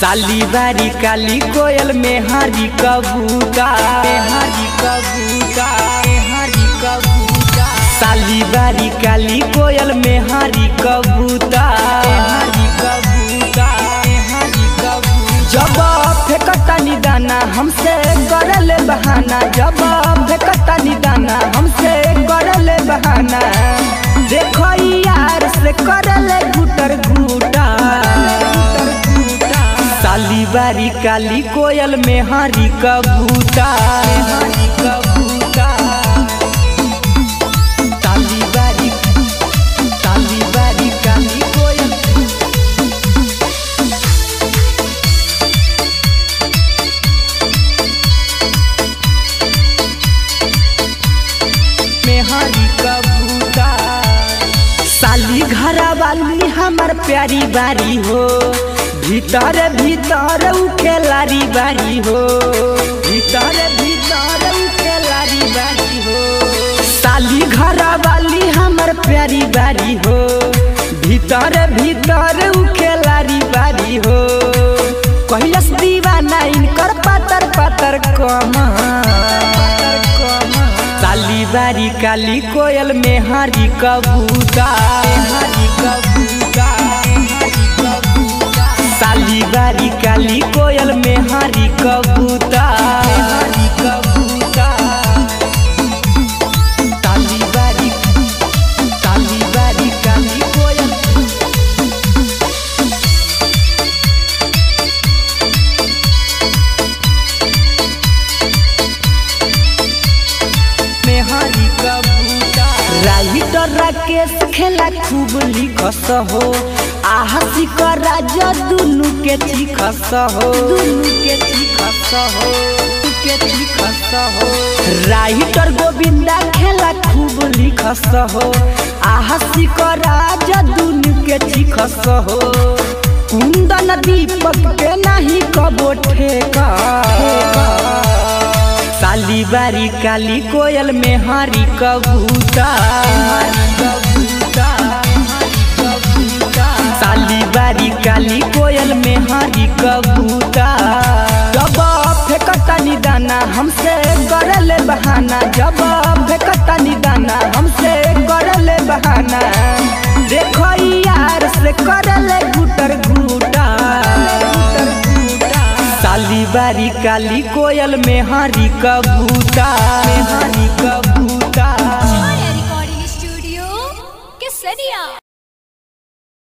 साली बारी काली कोयल में हारी कबूता हारी कबूता हारी कबूता साली बारी काली कोयल में हारी कबूता हारी कबूता हारी कबूता जब फेंकता निदाना हमसे करल बहाना जब फेंकता निदाना हमसे करल बहाना देखो यार से करल गुटर घूटा साली बारी काली कोयल में हारी कबूता हारी कबूता साली बारी साली बारी काली कोयल में हारी कबूता साली घरा वाली हमर प्यारी बारी हो भीतर भीतर उ खेलारी बारी हो भीतर भीतर उ खेलारी बारी हो साली घरा वाली हमर प्यारी बारी हो भीतर भीतर उ खेलारी बारी हो कैलस दीवाना इनकर पातर पातर कमा साली बारी काली कोयल में हारी कबूता हारी कबूता साली बारी काली कोयल में हारी कबूता हारी कबूता साली बारी साली बारी काली कोयल में हारी कबूता राइटर राकेश खेला खूब लिखस हो आहसी का राजा दुनु के चिखस हो दुनु के चिखस हो के चिखस हो राइटर गोविंदा खेला खूब लिखस हो आहसी का राजा दुनु के चिखस हो कुंदन दीपक के नहीं कबो ठेका साली बारी काली कोयल में हारी कबूता साली बारी काली कोयल में हारी कबूता जब फेंकता निदाना हमसे करल बहाना जब फेंकता निदाना हमसे करल बहाना देखो यार से करल गुटर घूटा साली बारी काली कोयल में हारी कबूता में हारी कबूता Recording Studio, Kesaria.